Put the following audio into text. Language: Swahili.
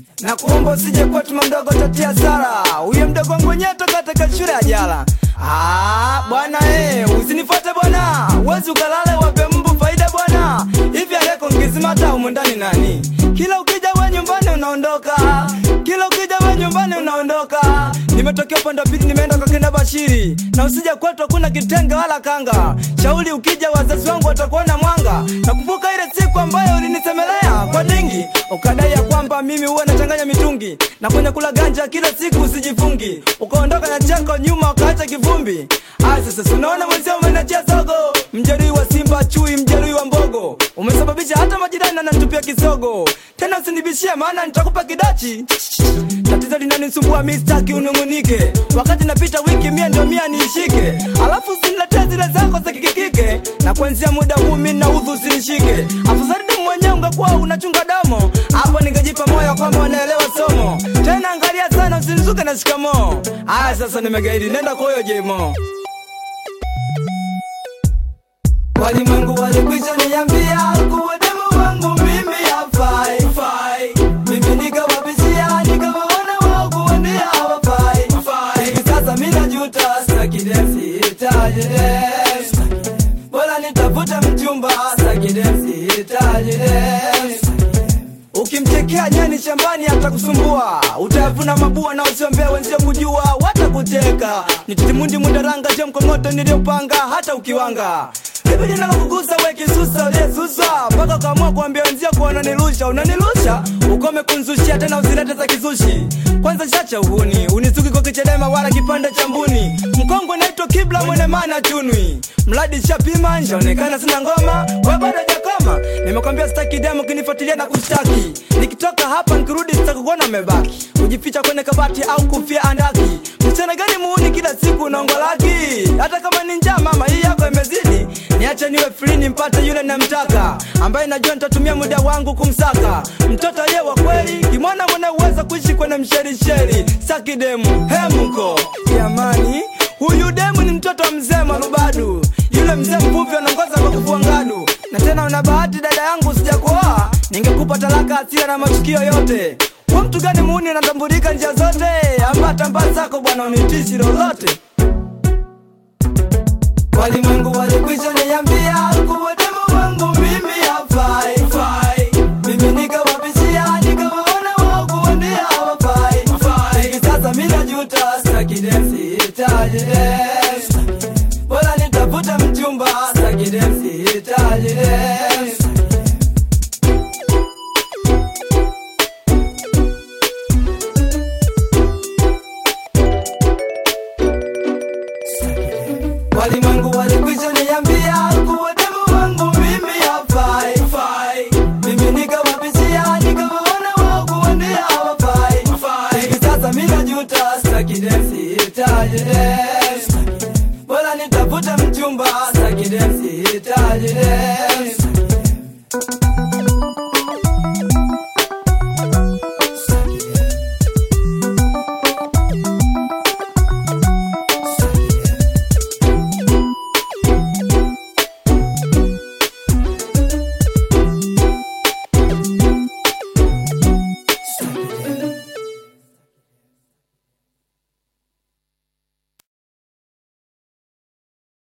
na kuomba usije kwetu mdogo tatia sara huyo mdogo wangu wenyewe toka katika shule ya jala Ah, bwana eh, usinifuate bwana wezi ukalale wape mbu faida bwana hivi aleko ngizimata humu ndani nani kila ukija we nyumbani unaondoka kila ukija we nyumbani unaondoka nimetokea upande wa pili nimeenda kwa kenda bashiri na usija kwetu hakuna kitenge wala kanga shauri ukija wazazi wangu watakuona mwanga nakumbuka ile siku ambayo ulinisemelea kwa dingi ukadai ya kwamba mimi huwa nachanganya mitungi na kwenye kula ganja kila siku usijifungi ukaondoka na chako nyuma ukaacha kivumbi aya sasa unaona mwenzio umenachia zogo mjeruhi wa simba chui mjeruhi wa mbogo umesababisha hata majirani anatupia kisogo tena usinibishie maana nitakupa kidachi tatizo linanisumbua mi staki unung'unike wakati napita wiki mia ndio mia niishike alafu usiniletee zile zako za kikikike na kuanzia muda huu mi naudhu usinishike afadhali damu mwenyewe ungekuwa unachunga damo hapo ningejipa moyo kwamba wanaelewa somo tena angalia sana usinizuke na shikamoo aya sasa nimegaidi nenda kwa huyo jemo walimwengu walikwisha niambia kuwa demu wangu mimi hafai fai. mimi nikawabishia nikawaona wao kuwa ndio hawafai fai. hivi sasa mi najuta staki densi hitaji densi. bora nitafuta mchumba staki densi hitaji densi. ukimchekea nyani shambani atakusumbua utayavuna mabua na usiombea wenzio kujua watakucheka nititimundi mundaranga je mkongoto niliyopanga hata ukiwanga hivi linalokugusa we kisusa uliyesusa mpaka ukaamua kuambia wenzio kuwa unanilusha unanilusha ukome kunzushia tena usilete za kizushi kwanza shacha uhuni unizuki kwa kichedema wala kipande cha mbuni mkongwe naitwa kibla mwene mana chunwi mradi shapima njaonekana sina ngoma we bado jakoma nimekwambia sitaki demo kinifuatilia na kushtaki nikitoka hapa nikirudi sitakukuona umebaki kujificha kwenye kabati au kufia andaki mchana gani muuni kila siku unaongolaki hata kama ni njaa mama hii yako imezidi niache niwe free nimpate yule namtaka ambaye najua nitatumia muda wangu kumsaka mtoto aliye wa kweli kimwana mwana uweza kuishi kwenye msherisheri saki demu hemko jamani huyu demu ni mtoto wa mzee marubadu yule mzee mvuvi anaongoza kwa kufua ngadu na tena una bahati dada yangu sijakuoa ningekupa talaka asira na matukio yote kwa mtu gani muuni anatambulika njia zote amba tambaa zako bwana unitishi lolote walimwengu walikwisha niambia kuwa demu wangu mimi hafai fai. mimi nikawabishia nikawaona wao kuwa ndio hawafai fai. hivi sasa mi najuta staki densi hitaji densi. bora nitafuta mchumba staki densi hitaji densi. walimwengu walikwisha niambia kuwa demu wangu mimi hafai fai. mimi nikawabishia nikawaona wao kuwa ndio hawafai fai. hivi sasa mi najuta staki densi hitaji densi. bora nitafuta mchumba staki densi hitaji densi.